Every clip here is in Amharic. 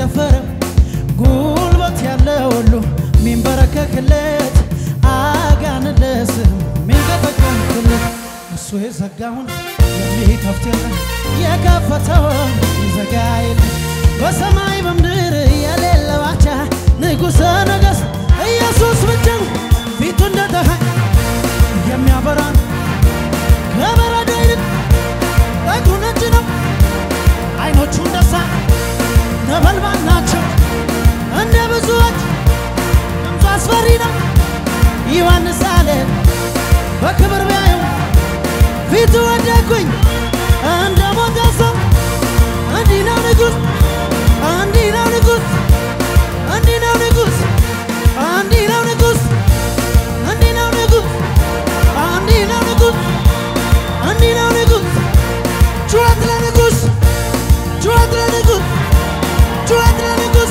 ያልደፈረው ጉልበት ያለው ሁሉ ሚንበረከክለት አጋንለስም ሚንቀጠቀምክለት እሱ የዘጋውን የሚከፍት የለም የከፈተውን ይዘጋ የለም በሰማይ በምድር የሌለው አቻ ንጉሠ ነገሥት ኢየሱስ ብቻ ነው። ፊቱ እንደ ፀሐይ የሚያበራ ነው። ከበረዶ ይልቅ ጠጉሩ ነጭ ነው። አይኖቹ እንደ እሳት ነበልባል ናቸው። እንደ ብዙዎች ድምፁ አስፈሪ ነው። ዮሐንስ አለ በክብር ቢያየው ፊቱ ወደኩኝ እንደ ሞተ ሰው። እንዲህ ነው ንጉሥ፣ እንዲህ ነው ንጉሥ፣ እንዲህ ነው ንጉሥ፣ እንዲህ ነው ንጉሥ፣ እንዲህ ነው ንጉሥ፣ እንዲህ ነው ንጉሥ፣ እንዲህ ነው ንጉሥ። ጩኸት ለንጉሥ፣ ጩኸት ለንጉሥ፣ ጩኸት ለንጉሥ።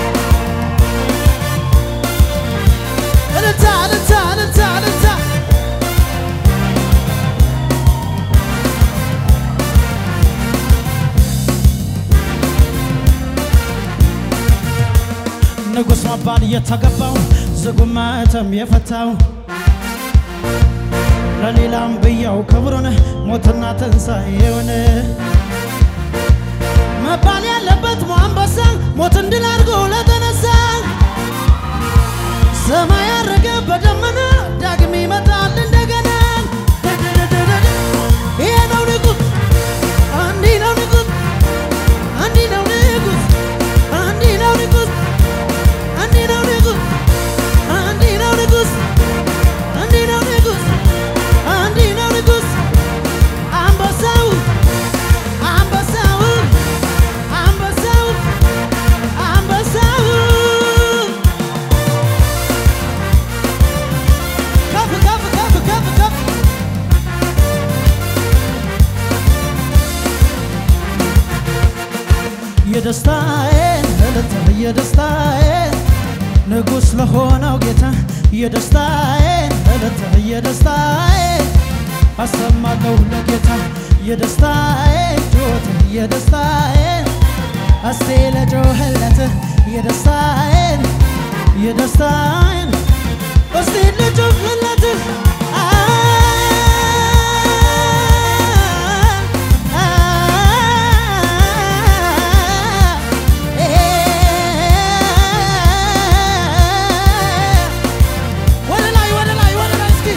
እልልታ እልልታ እልልታ እልልታ ንጉሥ መባል የተገባው ዝጉም ማኅተም የፈታው ለሌላም ብያው ክብሩን ሞትና ትንሣኤውን መባል ያለበት አንበሳ ሞትን ድል አድርጎ ለተነሳ ሰማይ ያረገ በደመና ዳግም ይመጣል እንደገና። ይሄ ነው ንጉሥ፣ እንዲህ ነው ንጉሥ፣ እንዲህ ነው ንጉሥ፣ እንዲህ ነው ንጉሥ፣ እንዲህ ነው ንጉሥ፣ እንዲህ ነው ንጉሥ፣ እንዲህ ነው ንጉሥ፣ እንዲህ ነው ንጉሥ። አንበሳው አንበሳው አንበሳው አንበሳው ከፍ ከፍ ከፍ ከፍ ከፍ የደስታዬን እልልታ የደስታዬን ንጉሥ ለሆነው ጌታ የደስታዬን እልልታ የደስታዬን አሰማለሁ ለጌታ የደስታዬን ጩኸት የደስታዬን እስቲ ለጮህለት የደስታዬን የደስታዬን እስቲ ልጮህለት ወደ ላይ ወደ ላይ ወደ ላይ እስኪ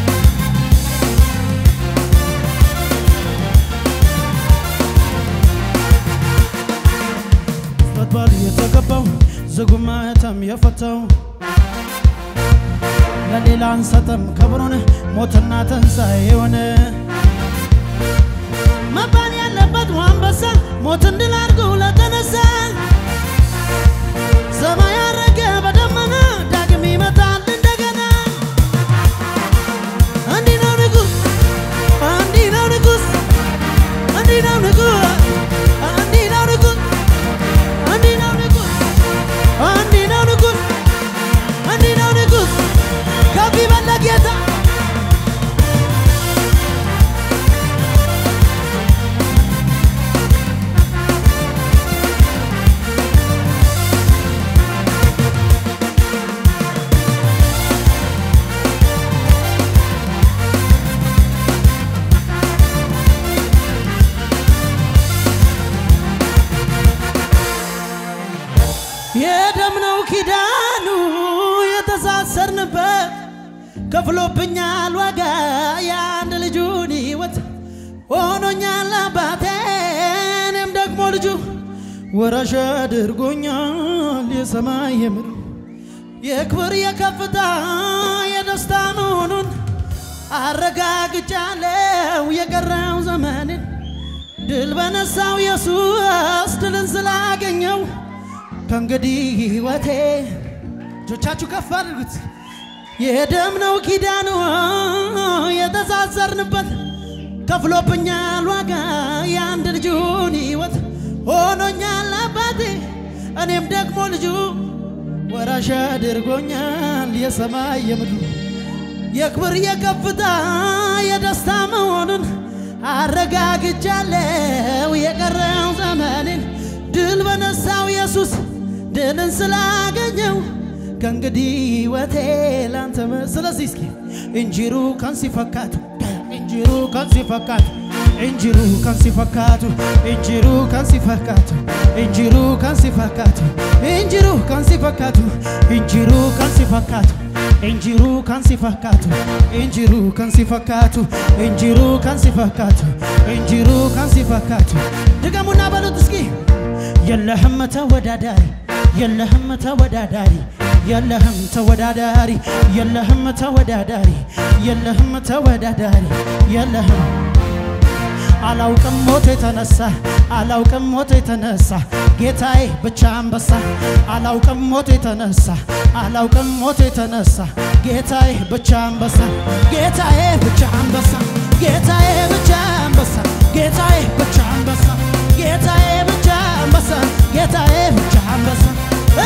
መባል የተገባው ዝጉም ማኅተም የፈታው ለሌላ አንሰጥም ክብሩን ሞትና ትንሣኤውን መባል ያለበት አንበሳ ሞትን ድል አድርጎ ለተነሳ ሰማይ ያረገ በደመና ዳግም ይመጣል እንደገና። እንዲህ ነው ንጉሥ፣ እንዲህ ነው ንጉሥ፣ እንዲህ ነው ንጉሥ፣ እንዲህ ነው ንጉሥ፣ እንዲህ ነው ንጉሥ፣ እንዲህ ነው ንጉሥ፣ እንዲህ ነው ንጉሥ። ከፍ ይበል ለጌታ የደም ነው ኪዳኑ የተሳሰርንበት ከፍሎብኛል ዋጋ የአንድ ልጁን ሕይወት ሆኖኛል አባቴ እኔም ደግሞ ልጁ ወራሽ አድርጎኛል የሰማይ የምድር የክብር የከፍታ የደስታ መሆኑን አረጋግጫለው የቀረው ዘመንን ድል በነሳው ኢየሱስ ድልን ስላገኘው ከእንግዲህ ሕይወቴ እጆቻችሁ ከፍ አድርጉት። የደም ነው ኪዳኑ የተሳሰርንበት ከፍሎብኛል ዋጋ የአንድ ልጁን ሕይወት ሆኖኛል አባቴ እኔም ደግሞ ልጁ ወራሽ አድርጎኛል የሰማይ የምድሩ የክብር የከፍታ የደስታ መሆኑን አረጋግጫለው የቀረው ዘመኔን ድል በነሳው ኢየሱስ ስላገኘው ከእንግዲህ ሕይወቴ ላንተ መ- ስለዚህ እስኪ እንጂሩ ከንሲ ፈካቱ እንጂሩ ከንሲ ፈካቱ እንጂሩ ከንሲ ፈካቱ እንጂሩ ከንሲ ፈካቱ እንጂሩ ከንሲ ፈካቱ እንጂሩ ከንሲ ፈካቱ እንጂሩ ከንሲ ፈካቱ እንጂሩ ከንሲ ፈካቱ እንጂሩ ከንሲ ፈካቱ እንጂሩ ከንሲ ፈካቱ እንጂሩ ከንሲ ፈካቱ ድገሙና በሉት እስኪ የለህም ተወዳዳሪ የለህም ተወዳዳሪ የለህም ተወዳዳሪ የለህም ተወዳዳሪ የለህም ተወዳዳሪ የለህም አላውቅም ሞት የተነሳ አላውቅም ሞት የተነሳ ጌታዬ ብቻ አንበሳ አላውቅም ሞት የተነሳ አላውቅም ሞት የተነሳ ጌታዬ ብቻ አንበሳ ጌታዬ ብቻ አንበሳ ጌታዬ ብቻ አንበሳ ጌታዬ ብቻ አንበሳ ጌታዬ ብቻ አንበሳ ጌታዬ ብቻ አንበሳ እ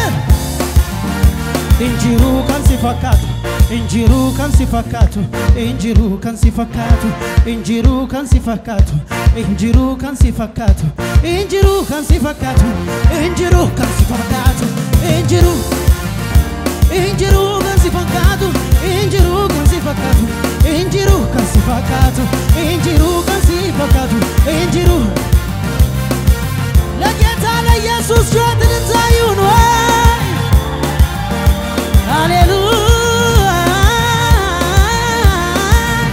injiru kan si fakkaatu injiru kan si fakkaatu injiru kan si fakkaatu injiru kan si fakkaatu injiru kan si fakkaatu injiru kan si fakkaatu injiru kan si fakkaatu injiru injiru kan si fakkaatu injiru kan si fakkaatu injiru kan si fakkaatu injiru kan si fakkaatu injiru ለጌታ ለኢየሱስ ጩኸት ልታዩን ወይ ሃሌሉያ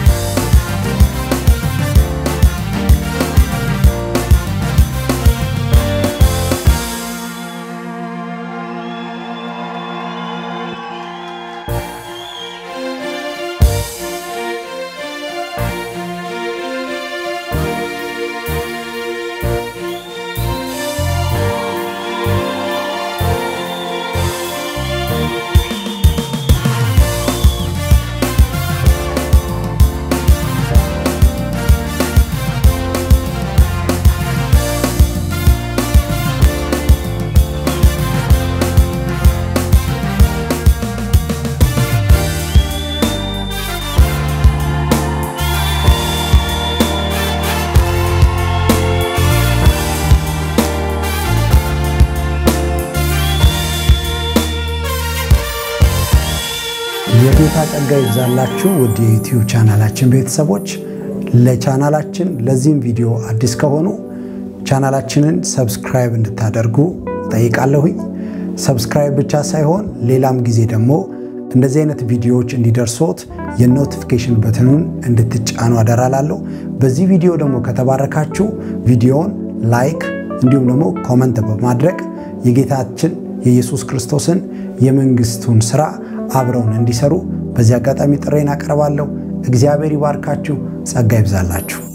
የጌታ ጸጋ ይብዛላችሁ ውድ የዩቲዩብ ቻናላችን ቤተሰቦች። ለቻናላችን ለዚህም ቪዲዮ አዲስ ከሆኑ ቻናላችንን ሰብስክራይብ እንድታደርጉ ጠይቃለሁኝ። ሰብስክራይብ ብቻ ሳይሆን ሌላም ጊዜ ደግሞ እንደዚህ አይነት ቪዲዮዎች እንዲደርሶት የኖቲፊኬሽን በትኑን እንድትጫኑ አደራላለሁ። በዚህ ቪዲዮ ደግሞ ከተባረካችሁ ቪዲዮውን ላይክ እንዲሁም ደግሞ ኮመንት በማድረግ የጌታችን የኢየሱስ ክርስቶስን የመንግስቱን ስራ አብረውን እንዲሰሩ በዚህ አጋጣሚ ጥሬን አቀርባለሁ። እግዚአብሔር ይባርካችሁ፣ ጸጋ ይብዛላችሁ።